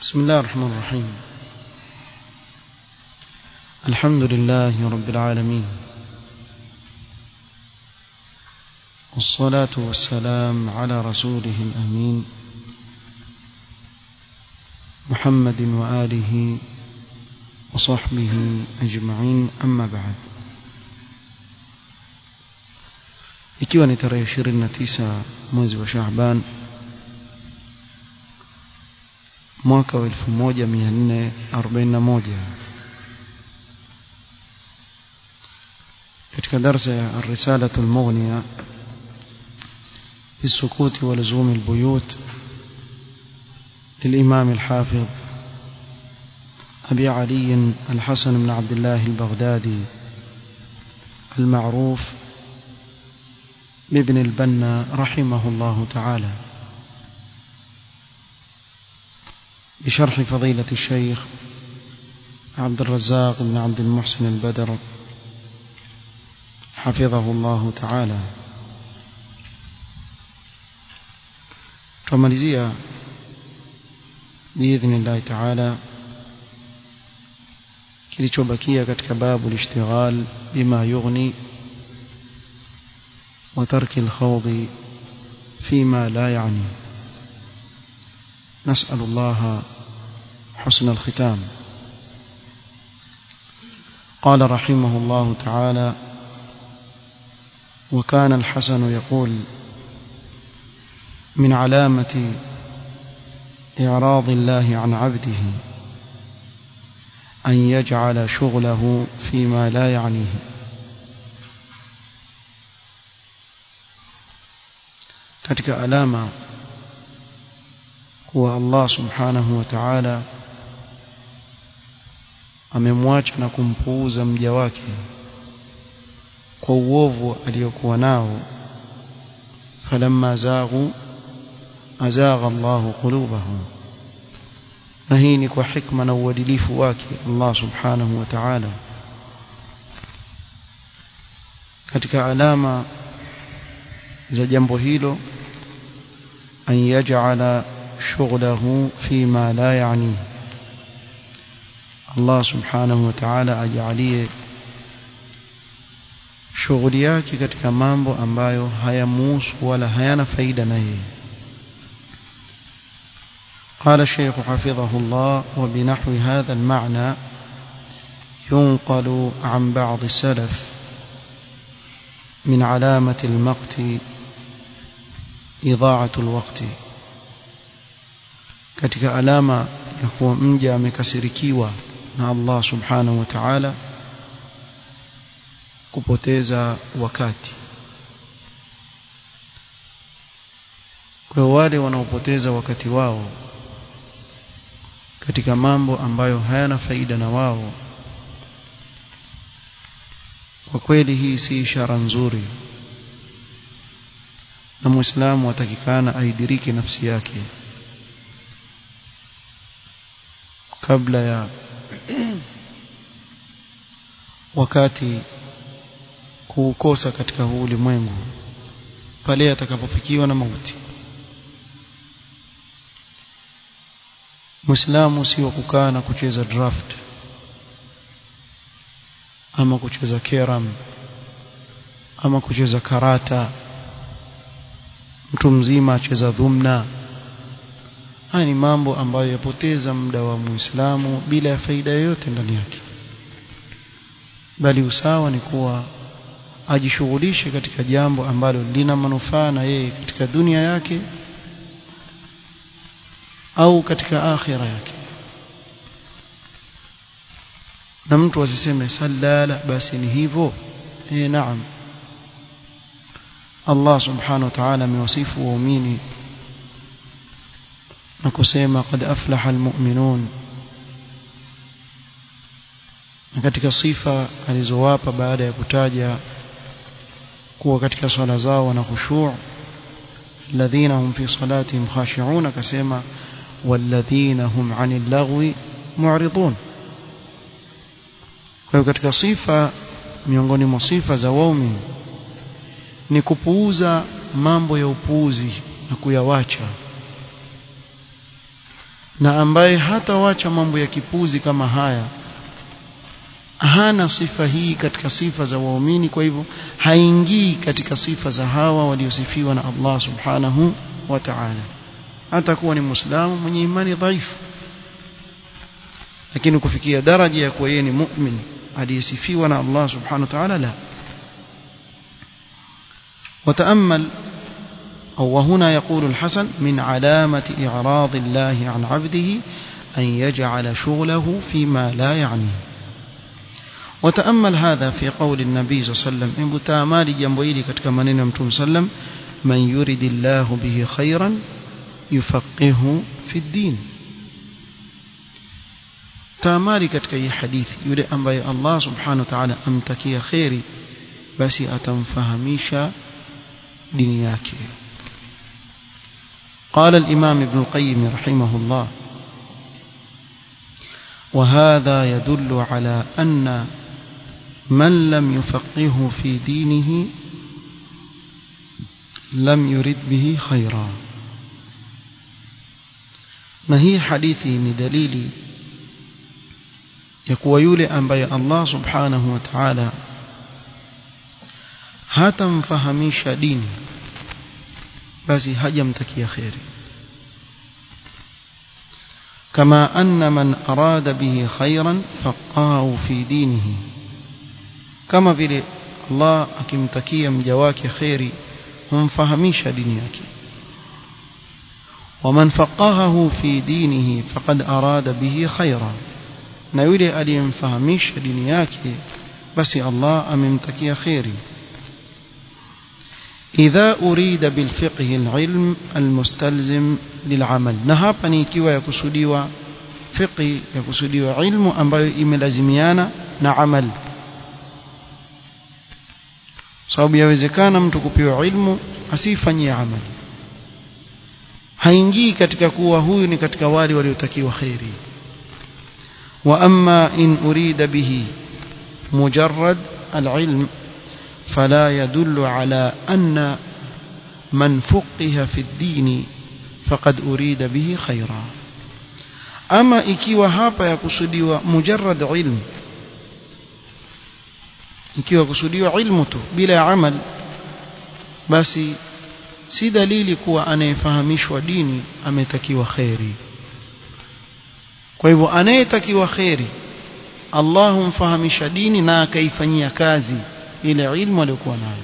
بسم الله الرحمن الرحيم الحمد لله رب العالمين والصلاة والسلام على رسوله الأمين محمد وآله وصحبه أجمعين أما بعد ikiwa ni tarehe 29 mwezi wa Shaaban mwaka wa 1441 katika darasa ya الرسالة المغنية في السكوت ولزوم البيوت للإمام الحافظ أبي علي الحسن بن عبد الله البغدادي المعروف بابن البنا رحمه الله تعالى بشرح فضيلة الشيخ عبد الرزاق بن عبد المحسن البدر حفظه الله تعالى tumalizia باذن الله تعالى kilichobakia katika babu lishtighal bima yughni وترك الخوض فيما لا يعني نسأل الله حسن الختام قال رحمه الله تعالى وكان الحسن يقول من علامة إعراض الله عن عبده أن يجعل شغله فيما لا يعنيه katika alama kuwa Allah subhanahu wa ta'ala amemwacha na kumpuuza mja wake kwa uovu aliyokuwa nao falamma zaghu azagha Allah qulubahum na hii ni kwa hikma na uadilifu wake Allah subhanahu wa ta'ala katika alama za jambo hilo an yaj'ala shughlahu fima la yani Allah subhanahu wa ta'ala ajalie shughuli yake katika mambo ambayo hayamuhusu wala hayana faida na yeye قال الشيخ حفظه الله وبنحو هذا المعنى ينقل عن بعض السلف من علامة المقت إضاعة الوقت katika alama ya kuwa mja amekasirikiwa na Allah subhanahu wa ta'ala kupoteza wakati kwa wale wanaopoteza wakati wao katika mambo ambayo hayana faida na wao kwa kweli hii si ishara nzuri na muislamu atakikana aidiriki nafsi yake kabla ya wakati kuukosa katika huu ulimwengu pale atakapofikiwa na mauti Muislamu sio kukaa na kucheza draft ama kucheza keram ama kucheza karata mtu mzima acheza dhumna haya ni mambo ambayo yapoteza muda wa Muislamu bila ya faida yoyote ndani yake bali usawa ni kuwa ajishughulishe katika jambo ambalo lina manufaa na yeye katika dunia yake au katika akhira yake na mtu asiseme sallala basi ni hivyo eh naam Allah subhanahu wa ta'ala amewasifu waumini na kusema qad aflaha almu'minun na katika sifa alizowapa baada ya kutaja kuwa katika swala zao wana khushu' alladhina hum fi salatihim khashi'un akasema walladhina hum 'anil lagwi mu'ridun kwa hiyo katika sifa miongoni mwa sifa za waumini ni kupuuza mambo ya upuuzi na kuyawacha na ambaye hatawacha mambo ya kipuzi kama haya hana sifa hii katika sifa za waumini kwa hivyo haingii katika sifa za hawa waliosifiwa na Allah subhanahu wa ta'ala hata kuwa ni muislamu mwenye imani dhaifu lakini kufikia daraja ya kuwa yeye ni mu'min aliyesifiwa na Allah subhanahu wa ta'ala la وتأمل أو وهنا يقول الحسن من علامة إعراض الله عن عبده أن يجعل شغله فيما لا يعنيه وتأمل هذا في قول النبي صلى الله عليه وسلم إن بتامالي جنبويلي كتك منين متوم سلم من يرد الله به خيرا يفقهه في الدين تامالي كتك أي حديث يريد أن بي الله سبحانه وتعالى أمتكي خيري بس أتنفهميش دنياك قال الإمام ابن القيم رحمه الله وهذا يدل على أن من لم يفقهه في دينه لم يرد به خيرا na hii hadithi ni dalili ya kuwa yule ambaye Allah subhanahu wa ta'ala hatamfahamisha dini basi hajamtakia kheri كما أن من أراد به خيرا فقاه في دينه كما vile Allah akimtakia mja wake khairi humfahamisha dini yake ومن فقهه في دينه فقد أراد به خيرا na yule aliyemfahamisha dini yake basi Allah amemtakia khairi إذا أريد بالفقه العلم المستلزم للعمل na hapa ni ikiwa yakusudiwa fiqhi yakusudiwa ilmu ambayo imelazimiana na amal sababu yawezekana mtu kupewa ilmu asifanyie amali haingii katika kuwa huyu ni katika wale waliotakiwa khairi wa amma in urida bihi mujarrad alilm فلا يدل على أن من فقه في الدين فقد أريد به خيرا أما ikiwa hapa yakusudiwa mujarrad ilm ikiwa kusudiwa ilmu tu bila amal basi si dalili kuwa anayefahamishwa dini ametakiwa khairi kwa hivyo anayetakiwa khairi Allah humfahamisha dini na akaifanyia kazi ile ilmu aliyokuwa nayo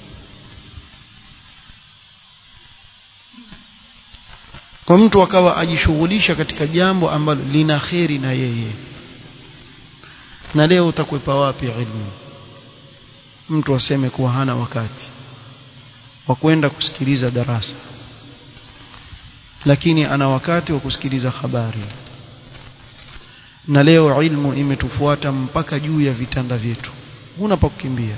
kwa mtu akawa ajishughulisha katika jambo ambalo lina kheri na yeye na leo utakwepa wapi ilmu mtu aseme kuwa hana wakati wa kwenda kusikiliza darasa lakini ana wakati wa kusikiliza habari na leo ilmu imetufuata mpaka juu ya vitanda vyetu huna pa kukimbia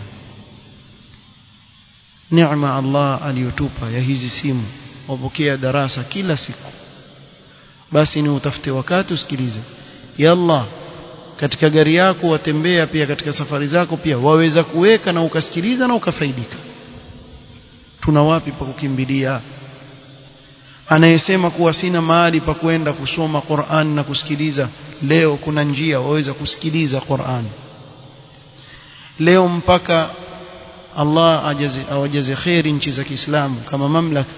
neema Allah aliyotupa ya hizi simu wapokea darasa kila siku basi ni utafute wakati usikilize yalla katika gari yako watembea pia katika safari zako pia waweza kuweka na ukasikiliza na ukafaidika tuna wapi pa kukimbilia anayesema kuwa sina mahali pa kwenda kusoma Qur'an na kusikiliza leo kuna njia waweza kusikiliza Qur'an leo mpaka Allah ajaze awajaze khairi nchi za Kiislamu kama mamlaka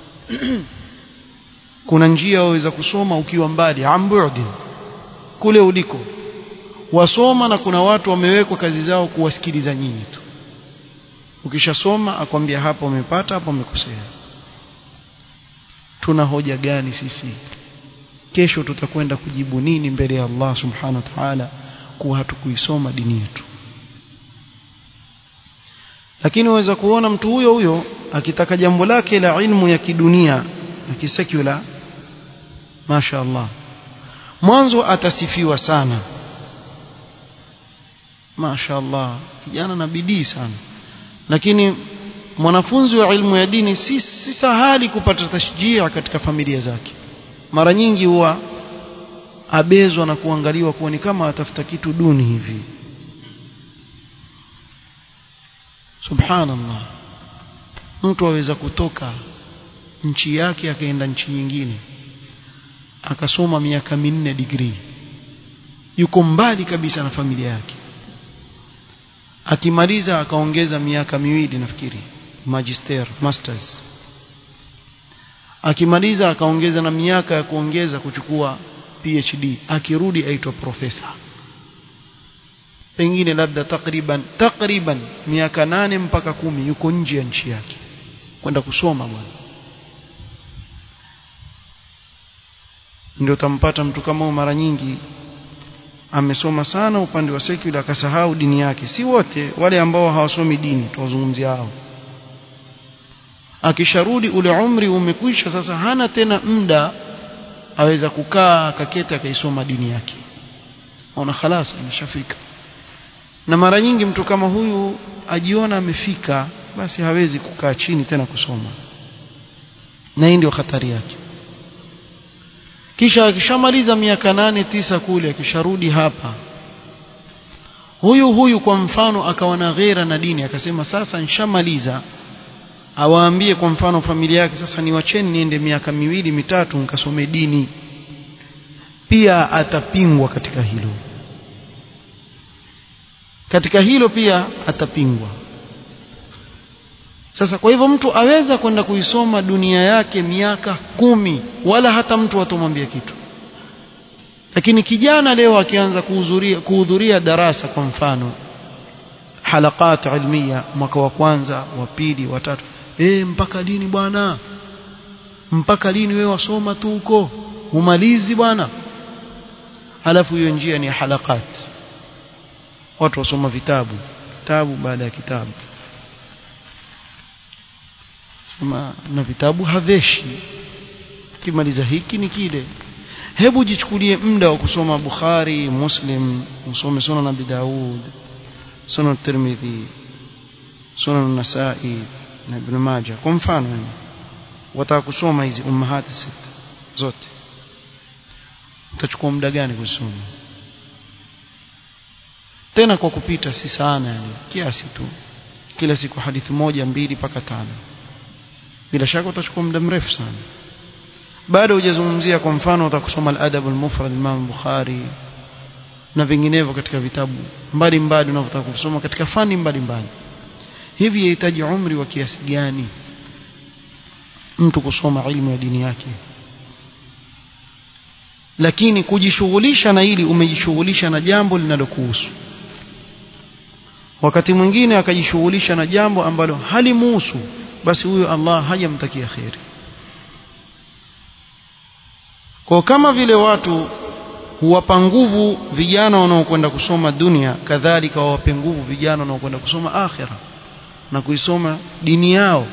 kuna njia waweza kusoma ukiwa mbali ambudi kule uliko wasoma na kuna watu wamewekwa kazi zao kuwasikiliza nyinyi tu ukishasoma akwambia hapa umepata hapa umekosea tuna hoja gani sisi kesho tutakwenda kujibu nini mbele ya Allah subhanahu wa ta'ala kuwa hatukuisoma dini yetu lakini waweza kuona mtu huyo huyo akitaka jambo lake la ilmu ya kidunia na kisekula Masha Allah mwanzo atasifiwa sana Masha Allah kijana na bidii sana lakini mwanafunzi wa ilmu ya dini si, si sahali kupata tashjia katika familia zake mara nyingi huwa abezwa na kuangaliwa kuwa ni kama atafuta kitu duni hivi subhanallah mtu aweza kutoka nchi yake akaenda nchi nyingine akasoma miaka minne degree yuko mbali kabisa na familia yake akimaliza akaongeza miaka miwili nafikiri magister masters akimaliza akaongeza na miaka ya kuongeza kuchukua PhD akirudi aitwa profesa pengine labda takriban takriban miaka nane mpaka kumi yuko nje ya nchi yake kwenda kusoma bwana ndio utampata mtu kama huyo mara nyingi amesoma sana upande wa secular akasahau dini yake si wote wale ambao hawasomi dini tuwazungumzia hao akisharudi ule umri umekwisha sasa hana tena muda aweza kukaa akaketi akaisoma dini yake ona khalas ameshafika na mara nyingi mtu kama huyu ajiona amefika basi hawezi kukaa chini tena kusoma na hii ndio hatari yake kisha akishamaliza miaka nane tisa kule akisharudi hapa huyu huyu kwa mfano akawa na ghera na dini akasema sasa nishamaliza awaambie kwa mfano familia yake sasa niwacheni niende miaka miwili mitatu nikasome dini pia atapingwa katika hilo katika hilo pia atapingwa sasa kwa hivyo mtu aweza kwenda kuisoma dunia yake miaka kumi wala hata mtu atomwambia kitu lakini kijana leo akianza kuhudhuria kuhudhuria darasa kwa mfano halakat ilmia mwaka wa kwanza wa pili wa tatu eh mpaka lini bwana mpaka lini wewe wasoma tu huko umalizi bwana halafu hiyo njia ni halakat watu wasoma vitabu kitabu baada ya kitabu soma na vitabu haveshi kimaliza hiki ni kile hebu jichukulie muda wa kusoma Bukhari Muslim usome Sunan Abi Daud Sunan Tirmidhi Sunan Nasa'i na Ibn Majah kwa mfano yani wataka kusoma hizi ummahati sita zote utachukua muda gani kusoma tena kwa kupita si sana yani kiasi tu kila siku hadithi moja mbili mpaka tano bila shaka utachukua muda mrefu sana bado hujazungumzia kwa mfano utakusoma al-adab al-mufrad Imam Bukhari na vinginevyo katika vitabu mbalimbali unavyotaka kusoma katika fani mbalimbali hivi yahitaji umri wa kiasi gani mtu kusoma ilmu ya dini yake lakini kujishughulisha na ili umejishughulisha na jambo linalokuhusu wakati mwingine akajishughulisha na jambo ambalo halimuhusu basi huyo Allah hajamtakia khairi kwa kama vile watu huwapa nguvu vijana wanaokwenda kusoma dunia kadhalika wawape nguvu vijana wanaokwenda kusoma akhira na kuisoma dini yao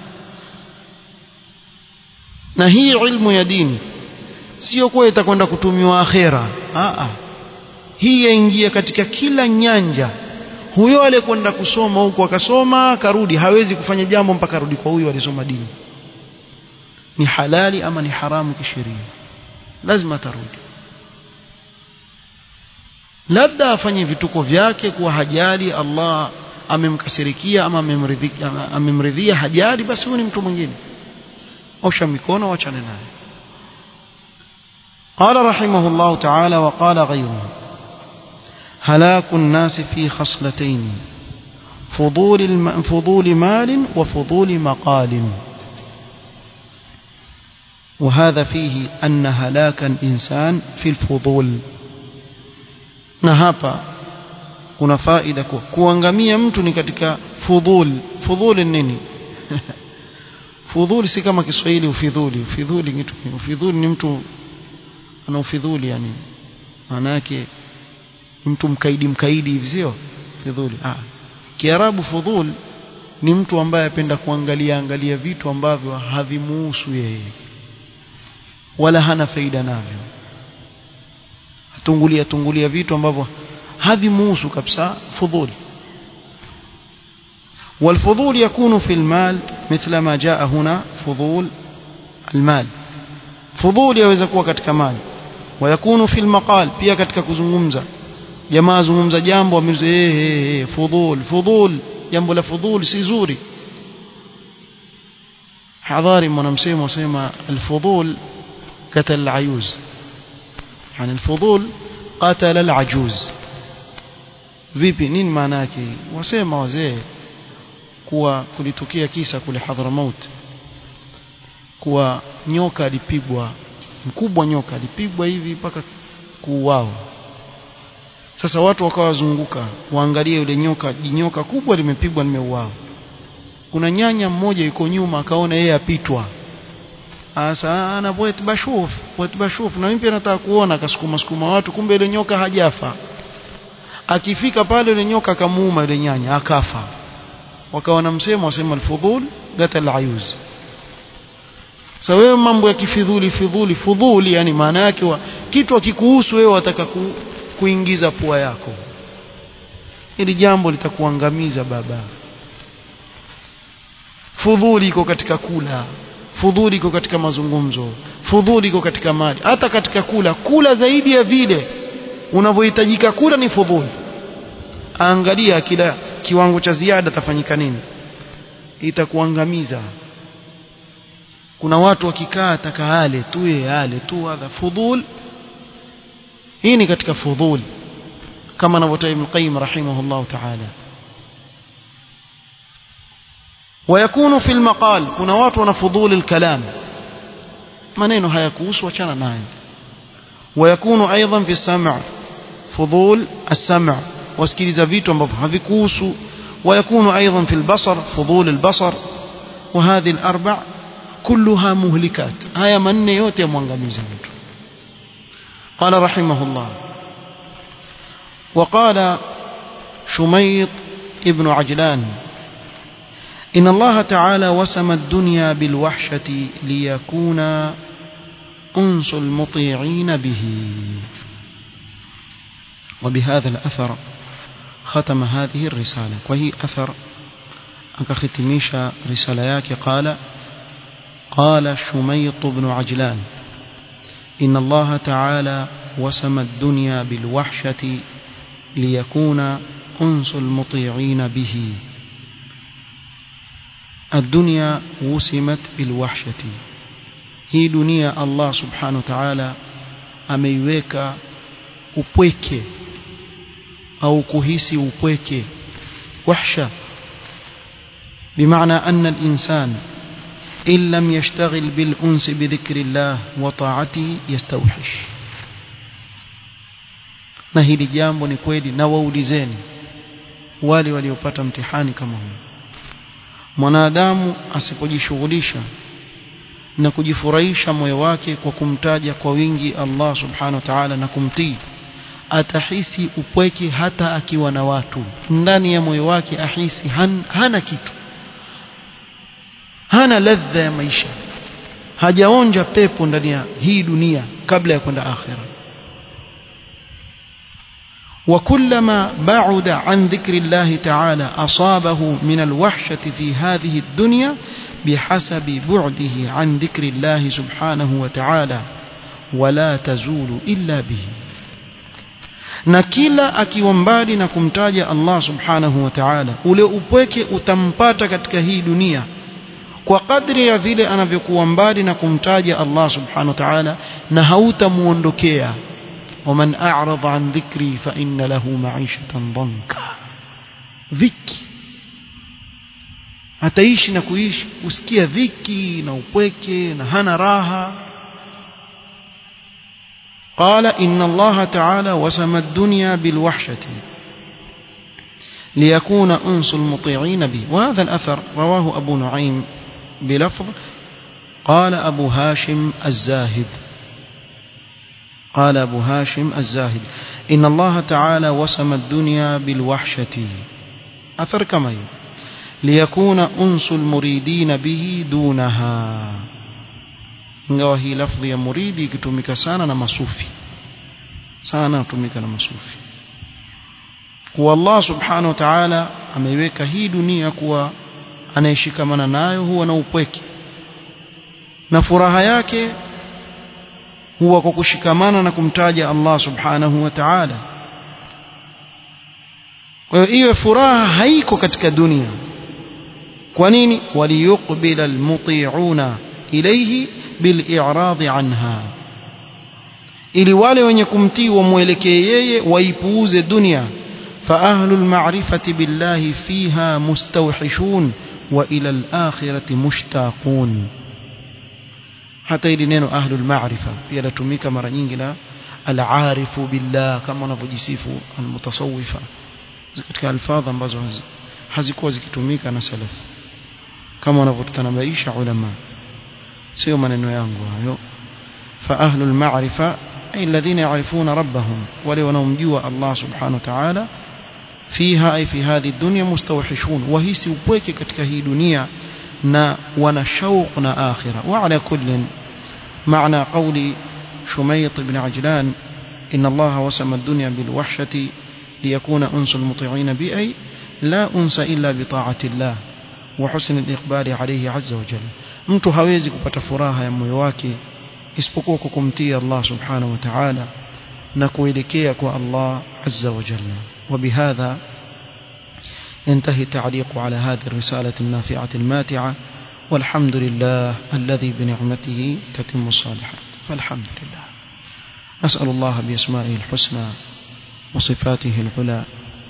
na hii ilmu ya dini sio kuwa itakwenda kutumiwa akhera a hii yaingia katika kila nyanja huyo aliyekwenda kusoma huko akasoma akarudi hawezi kufanya jambo mpaka arudi kwa huyo alisoma dini ni halali ama ni haramu kisheria lazima atarudi labda afanye vituko vyake kuwa hajali Allah amemkasirikia ama amemridhia amemridhia hajali basi huyu ni mtu mwingine osha mikono wachane naye قال رحمه الله تعالى وقال غيره هلاك الناس في خصلتين فضول الم... فضول مال وفضول مقال وهذا فيه أن هلاك الإنسان في الفضول نهابا kuna faida kwa kuangamia mtu ni katika fudhul fudhul nini fudhul si kama Kiswahili ufidhuli ufidhuli kitu ufidhuli ni mtu ana ufidhuli yani maana yake mtu mkaidi mkaidi hivi sio fidhuli ah kiarabu fudhul ni mtu ambaye apenda kuangalia angalia vitu ambavyo havimuhusu yeye wala hana faida navyo atungulia tungulia vitu ambavyo havimuhusu kabisa fudhul والفضول يكون في المال مثل ما جاء هنا فضول المال فضول يaweza kuwa katika mali ويكون في المقال pia katika kuzungumza jamaa zungumza jambo ameze eh eh fudhul fudhul jambo la fudhul si zuri hadhari mwanamsemo wasema alfudhul قتل العيوز يعني الفضول قتل العجوز vipi nini maana yake wasema wazee kuwa kulitokea kisa kule Hadramaut kuwa nyoka alipigwa mkubwa nyoka alipigwa hivi mpaka kuuawa sasa watu wakawazunguka waangalie yule nyoka jinyoka kubwa limepigwa limeuawa kuna nyanya mmoja yuko nyuma akaona yeye apitwa asa ana poet bashuf poet bashuf na mimi pia nataka kuona akasukuma sukuma watu kumbe ile nyoka hajafa akifika pale yule nyoka akamuuma yule nyanya akafa wakawa na msemo wasema alfudhul gatal ayuz sasa wewe mambo ya kifidhuli fidhuli fudhuli yani maana yake wa kitu akikuhusu wewe wataka ku, kuingiza pua yako ili jambo litakuangamiza baba fudhuli iko katika kula fudhuli iko katika mazungumzo fudhuli iko katika mali hata katika kula kula zaidi ya vile unavyohitajika kula ni fudhuli angalia kila kiwango cha ziada tafanyika nini itakuangamiza kuna watu wakikaa takaale tu yale tu hadha fudhul hii ni katika fudhul kama anavyotaja Ibn Qayyim rahimahullah ta'ala ويكون في المقال kuna watu wana fudhul الكلام maneno hayakuhusu achana nayo ويكون ايضا في السمع فضول السمع wasikiliza vitu ambavyo havikuhusu ويكون ايضا في البصر فضول البصر وهذه الاربع كلها مهلكات haya manne yote yamwangamiza mtu قال رحمه الله وقال شميط ابن عجلان إن الله تعالى وسم الدنيا بالوحشة ليكون أنس المطيعين به وبهذا الأثر ختم هذه الرسالة وهي أثر أكختميش رسالياك قال قال شميط بن عجلان إن الله تعالى وسم الدنيا بالوحشة ليكون أنس المطيعين به الدنيا وسمت بالوحشة hii dunia Allah subhanahu wa ta'ala ameiweka upweke au kuhisi upweke wahsha بمعنى أن الإنسان إن لم يشتغل بالأنس بذكر الله وطاعته يستوحش na hili jambo ni kweli na waulizeni wale waliopata mtihani kama huu mwanadamu asipojishughulisha na kujifurahisha moyo wake kwa kumtaja kwa wingi Allah subhanahu wa ta'ala na kumtii atahisi upweke hata akiwa na watu ndani ya moyo wake ahisi han, hana kitu hana ladha ya maisha hajaonja pepo ndani ya hii dunia kabla ya kwenda akhira وكلما بعد عن ذكر الله تعالى أصابه من الوحشة في هذه الدنيا بحسب بعده عن ذكر الله سبحانه وتعالى ولا تزول إلا به na kila akiwa mbali na kumtaja Allah subhanahu wa ta'ala ule upweke utampata katika hii dunia kwa kadri ya vile anavyokuwa mbali na kumtaja Allah subhanahu wa ta'ala na hautamuondokea ومن أعرض عن ذكري فإن له معيشة ضنكا dhiki ataishi na kuishi usikia dhiki na upweke na hana raha قال إن الله تعالى وسم الدنيا بالوحشة ليكون أنس المطيعين به وهذا الأثر رواه أبو نعيم بلفظ قال أبو هاشم الزاهد قال أبو هاشم الزاهد إن الله تعالى وسم الدنيا بالوحشة أثر كما ليكون أنس المريدين به دونها ingawa hii lafdhi ya muridi ikitumika sana na masufi sana hutumika na masufi kuwa Allah subhanahu wa ta'ala ameiweka hii dunia kuwa anayeshikamana nayo huwa na upweke na furaha yake huwa kwa kushikamana na kumtaja Allah subhanahu wa ta'ala kwa hiyo iwe furaha haiko katika dunia kwa nini waliyuqbila almuti'una ilayhi bil'irad anha ili wale wenye kumtii wamwelekee yeye waipuuze dunia فأهل المعرفة بالله فيها مستوحشون وإلى الآخرة مشتاقون hata hili neno ahlul maarifa pia latumika mara nyingi na al-arifu billah kama wanavyojisifu al-mutasawwifa katika alfadha ambazo hazikuwa zikitumika na salaf kama wanavyotanabaisha ulama sio maneno yangu hayo fa ahlul maarifa ay alladhina ya'rifuna rabbahum wale wanaomjua Allah subhanahu wa ta'ala fiha ay fi hadhihi dunya mustawhishun wahisi upweke katika hii dunia na wana shauq na akhira wa ala kullin معنى قول شميط بن عجلان إن الله وسم الدنيا بالوحشة ليكون أنس المطيعين بأي لا أنس إلا بطاعة الله وحسن الإقبال عليه عز وجل mtu hawezi kupata furaha ya moyo wake isipokuwa kwa kumtii Allah subhanahu wa ta'ala na kuelekea kwa Allah azza wa jalla وبهذا ينتهي التعليق على هذه الرسالة النافعة الماتعة والحمد لله الذي بنعمته تتم الصالحات فالحمد لله نسأل الله بأسمائه الحسنى وصفاته العلى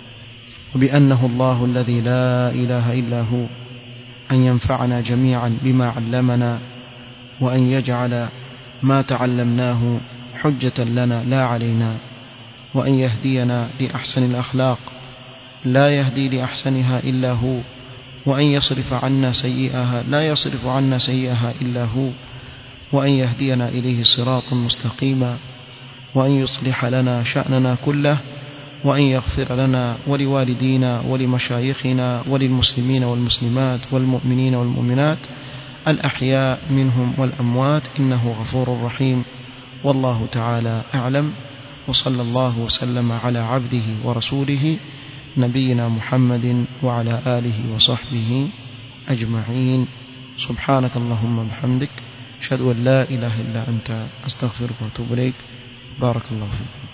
وبأنه الله الذي لا إله إلا هو أن ينفعنا جميعا بما علمنا وأن يجعل ما تعلمناه حجة لنا لا علينا وأن يهدينا لأحسن الأخلاق لا يهدي لأحسنها إلا هو وأن يصرف عنا سيئها لا يصرف عنا سيئها إلا هو وأن يهدينا إليه صراطا مستقيما وأن يصلح لنا شأننا كله وأن يغفر لنا ولوالدينا ولمشايخنا وللمسلمين والمسلمات والمؤمنين والمؤمنات الأحياء منهم والأموات إنه غفور رحيم والله تعالى أعلم وصلى الله وسلم على عبده ورسوله نبينا محمد وعلى آله وصحبه أجمعين سبحانك اللهم بحمدك أشهد أن لا إله إلا أنت أستغفرك وأتوب إليك بارك الله فيكم